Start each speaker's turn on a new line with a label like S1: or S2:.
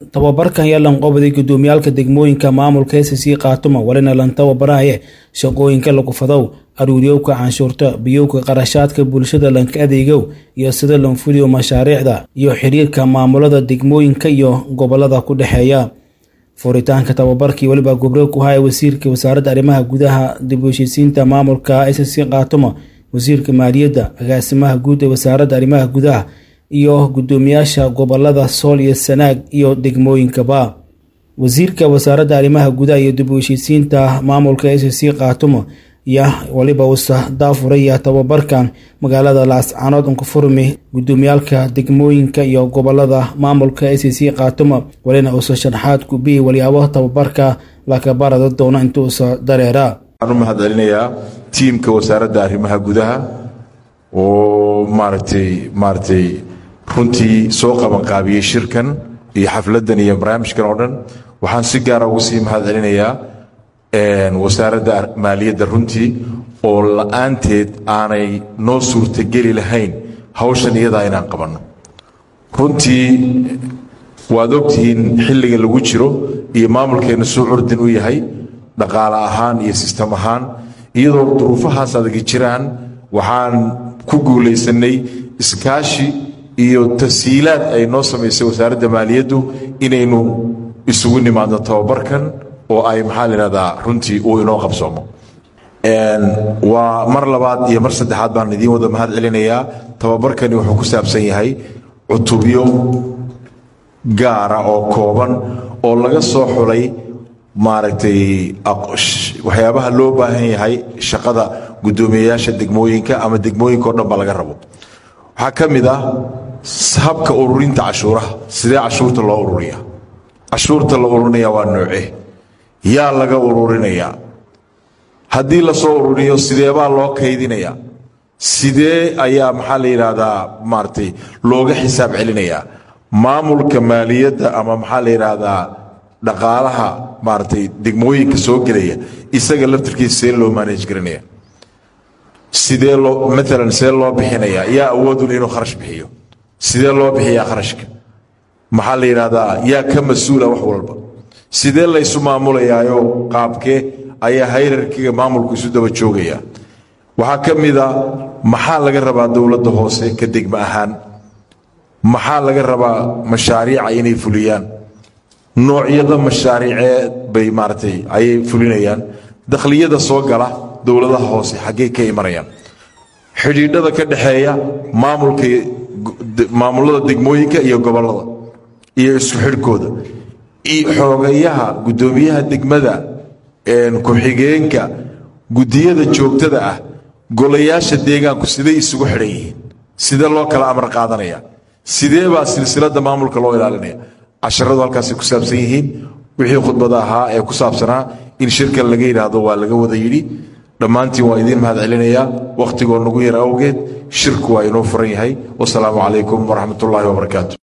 S1: tababarkan ayaa lanqobaday gudoomiyaalka degmooyinka maamulka sc khaatuma walina lan tababaraye shaqooyinka lagu fadow aruuriyowka canshuurta biyowka qarashaadka bulshada lanka adeegow iyo sida lanfuliyo mashaariicda iyo xiriirka maamulada degmooyinka iyo gobolada ku dhexeeya furitaanka tababarkii weliba gobro ku haya wasiirka wasaaradda arrimaha gudaha dib u heshiisiinta maamulka sc khaatuma wasiirka maaliyadda agaasimaha guud ee wasaaradda arrimaha gudaha iyo gudoomiyaasha gobolada sool iyo sanaag iyo degmooyinkaba wasiirka wasaaradda arrimaha gudaha iyo dib u heshiisiinta maamulka sc khaatuma yaa waliba uusa daafuraya tababarkan magaalada laascaanood unkufurmi gudoomiyaalka degmooyinka iyo gobolada maamulka sc khaatuma walina uusa sharaxaad kubihi walyaabo tababarka lakabarada doona intuusa dareera
S2: waxaan u mahadcelinayaa tiimka wasaaradda arrimaha gudaha oo maaragtay maaragtay runtii soo qabanqaabiyey shirkan iyo xafladdan iyo barnaamijkan oo dhan waxaan si gaara ugu sii mahadcelinayaa wasaaradda maaliyadda runtii oo la-aanteed aanay noo suurtageli lahayn hawshan iyadaa inaan qabanno runtii waad ogtihiin xilliga lagu jiro iyo maamulkeenna suu curdin u yahay dhaqaale ahaan iyo sistem ahaan iyadoo duruufahaas adagi jiraan waxaan ku guulaysanay iskaashi iyo tashiilaad ay noo samaysay wasaaradda maaliyaddu inaynu isugu nimaadno tababarkan oo ay maxaa layihahdaa runtii uu inoo qabsoomo waa mar labaad iyo mar saddexaad baan idiin wada mahad celinayaa tababarkani wuxuu ku saabsan yahay cutubyo gaara oo kooban oo laga soo xulay maaragtay waxyaabaha loo baahan yahay shaqada guddoomiyeyaasha degmooyinka ama degmooyinka o dhan ba laga rabo waxaa ka mid ah habka ururinta cashuuraha sidee cashuurta loo ururiya cashuurta la ururinaya waa nooce yaa laga ururinayaa haddii lasoo ururiyo sideebaa loo kaydinayaa sidee ayaa maxaa la yidhaahdaa maaratay looga xisaab celinayaa maamulka maaliyadda ama maxaa la yidhaahdaa dhaqaalaha maaragtay degmooyinka soo gelaya isaga laftarkiisa see loo maanaj garanaya sidee loo maalan see loo bixinayaa yaa awoodul inuu kharash bixiyo sidee loo bixiyaa kharashka maxaa la yidhaahdaa yaa ka mas-uula wax walba sidee laysu maamulayaayo qaabkee ayaa hayrarkiga maamulku isu daba joogaya waxaa ka mida maxaa laga rabaa dowladda hoose ka degma ahaan maxaa laga rabaa mashaariica inay fuliyaan noocyada mashaariiceed bay maaratay ayay fulinayaan dakhliyada soo gala dowladaha hoose xaggey ka imanayaan xidhiidhada ka dhexeeya maamulka maamulada degmooyinka iyo gobollada iyo isku xidhkooda xoogayaha guddoomiyaha degmada ku-xigeenka guddiyada joogtada ah golayaasha deegaanku siday isugu xidhan yihiin sidee loo kala amar qaadanaya sidee baa silsiladda maamulka loo ilaalinaya casharadu halkaasay ku saabsan yihiin wixii khudbada ahaa ee ku saabsanaa in shirkan laga yidhaahdo waa laga wada yidhi dhammaantiin waa idiin mahad celinayaa wakhtigoo nagu yar awgeed shirku waa inoo furan yahay wasalaamu calaykum waraxmat ullaahi wabarakaatu